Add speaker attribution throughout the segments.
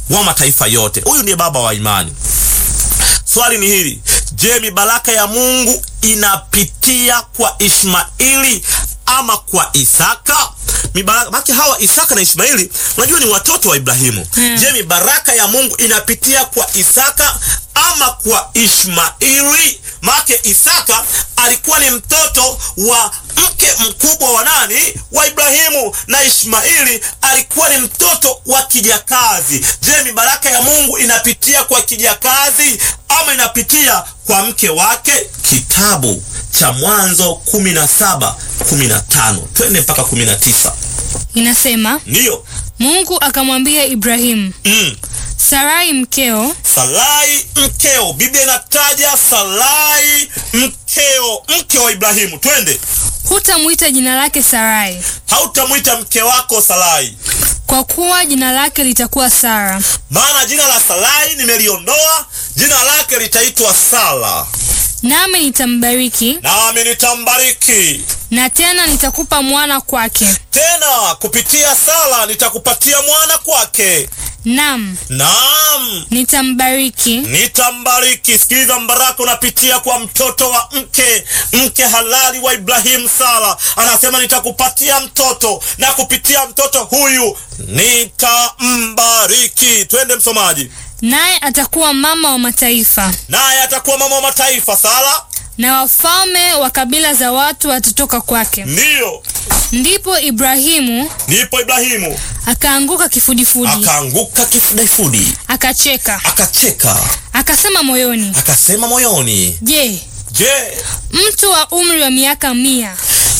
Speaker 1: wa mataifa yote. Huyu ndiye baba wa imani. Swali ni hili, je, mibaraka ya Mungu inapitia kwa Ishmaili ama kwa Isaka? Mibaraka maki hawa Isaka na Ishmaili unajua ni watoto wa Ibrahimu.
Speaker 2: Hmm.
Speaker 1: Je, mibaraka ya Mungu inapitia kwa Isaka ama kwa Ishmaili? Make Isaka alikuwa ni mtoto wa mke mkubwa wa nani? Wa Ibrahimu, na Ishmaili alikuwa ni mtoto wa kijakazi. Je, mibaraka ya Mungu inapitia kwa kijakazi ama inapitia kwa mke wake? Kitabu cha Mwanzo kumi na saba kumi na tano twende mpaka kumi na tisa
Speaker 2: Inasema
Speaker 1: ndiyo
Speaker 2: Mungu akamwambia Ibrahimu,
Speaker 1: mm.
Speaker 2: Sarai mkeo
Speaker 1: Sarai mkeo, Biblia inataja Sarai mkeo, mke wa Ibrahimu. Twende,
Speaker 2: hutamwita jina lake Sarai,
Speaker 1: hautamwita mke wako Sarai,
Speaker 2: kwa kuwa jina lake litakuwa Sara.
Speaker 1: maana jina la Sarai nimeliondoa, jina lake litaitwa Sara,
Speaker 2: Nami nitambariki,
Speaker 1: nami nitambariki
Speaker 2: na tena nitakupa mwana kwake.
Speaker 1: tena, kupitia Sara nitakupatia mwana kwake,
Speaker 2: Nam,
Speaker 1: naam
Speaker 2: nitambariki
Speaker 1: nitambariki. Sikiliza, mbaraka unapitia kwa mtoto wa mke mke halali wa Ibrahimu, Sara. Anasema nitakupatia mtoto na kupitia mtoto huyu nitambariki. Twende msomaji.
Speaker 2: naye atakuwa mama wa mataifa,
Speaker 1: Naye atakuwa mama wa mataifa. Sara
Speaker 2: na wafalme wa kabila za watu watatoka kwake.
Speaker 1: ndiyo,
Speaker 2: Ndipo Ibrahimu
Speaker 1: ndipo Ibrahimu
Speaker 2: akaanguka kifudifudi,
Speaker 1: akaanguka kifudifudi,
Speaker 2: akacheka,
Speaker 1: akacheka,
Speaker 2: akasema moyoni,
Speaker 1: akasema moyoni,
Speaker 2: je,
Speaker 1: je,
Speaker 2: mtu wa umri wa miaka mia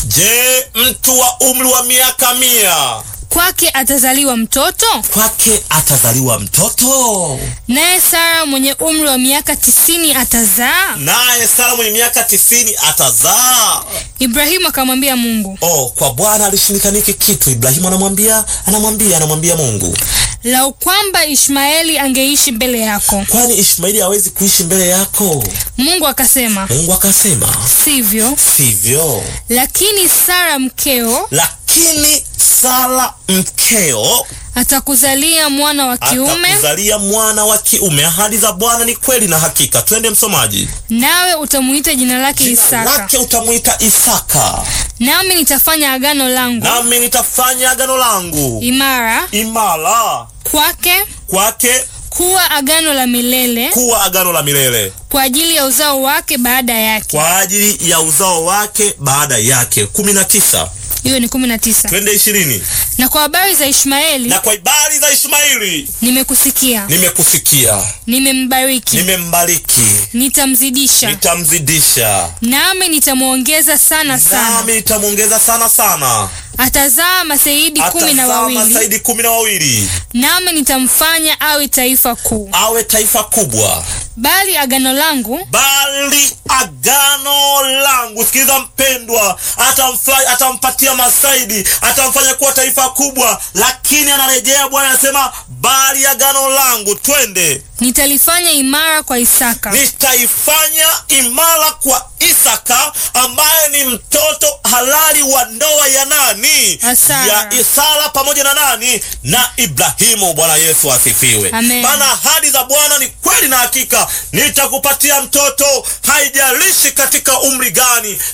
Speaker 1: je, mtu wa umri wa miaka mia
Speaker 2: kwake atazaliwa mtoto?
Speaker 1: kwake atazaliwa mtoto?
Speaker 2: Naye Sara mwenye umri wa miaka tisini atazaa?
Speaker 1: naye Sara mwenye miaka tisini atazaa.
Speaker 2: Ibrahimu akamwambia Mungu,
Speaker 1: Oh, kwa Bwana alishindikaniki kitu. Ibrahimu anamwambia anamwambia anamwambia Mungu,
Speaker 2: lau kwamba Ishmaeli angeishi mbele yako.
Speaker 1: kwani Ishmaeli hawezi kuishi mbele yako?
Speaker 2: Mungu akasema,
Speaker 1: Mungu akasema
Speaker 2: sivyo,
Speaker 1: sivyo,
Speaker 2: lakini Sara mkeo
Speaker 1: lakini Sara mkeo
Speaker 2: atakuzalia mwana wa kiume,
Speaker 1: atakuzalia mwana wa kiume. Ahadi za Bwana ni kweli na hakika. Twende msomaji.
Speaker 2: nawe utamuita jina lake
Speaker 1: Jina
Speaker 2: Isaka.
Speaker 1: lake utamwita Isaka,
Speaker 2: Nami nitafanya agano langu
Speaker 1: nami nitafanya agano langu
Speaker 2: imara
Speaker 1: imara
Speaker 2: kwake
Speaker 1: kwake
Speaker 2: kuwa agano la milele
Speaker 1: kuwa agano la milele
Speaker 2: kwa ajili ya uzao wake baada yake.
Speaker 1: kwa ajili ya uzao wake baada yake. kumi na tisa
Speaker 2: Hiyo ni kumi na tisa.
Speaker 1: twende ishirini.
Speaker 2: Na kwa habari za Ishmaeli
Speaker 1: Na kwa habari za Ishmaeli
Speaker 2: nimekusikia,
Speaker 1: nimekusikia,
Speaker 2: nimembariki,
Speaker 1: nimembariki,
Speaker 2: nitamzidisha,
Speaker 1: nitamzidisha,
Speaker 2: nami nitamwongeza sana sana.
Speaker 1: nami nitamwongeza sana sana,
Speaker 2: Atazaa maseidi kumi na
Speaker 1: atazaa
Speaker 2: wawili,
Speaker 1: masaidi kumi na wawili,
Speaker 2: nami nitamfanya awe taifa kuu.
Speaker 1: awe taifa kubwa.
Speaker 2: Bali agano langu
Speaker 1: bali agano langu. Sikiliza mpendwa, atamfa- atampatia masaidi, atamfanya kuwa taifa kubwa, lakini anarejea Bwana anasema bali agano langu, twende,
Speaker 2: nitalifanya imara kwa Isaka,
Speaker 1: nitaifanya imara kwa Isaka ambaye ni mtoto halali wa ndoa ya nani?
Speaker 2: Ya Sara.
Speaker 1: Ya Isara pamoja na nani? Na Ibrahimu. Bwana Yesu asifiwe.
Speaker 2: Amen.
Speaker 1: Maana ahadi za Bwana ni kweli na hakika. Nitakupatia mtoto, haijalishi katika umri gani,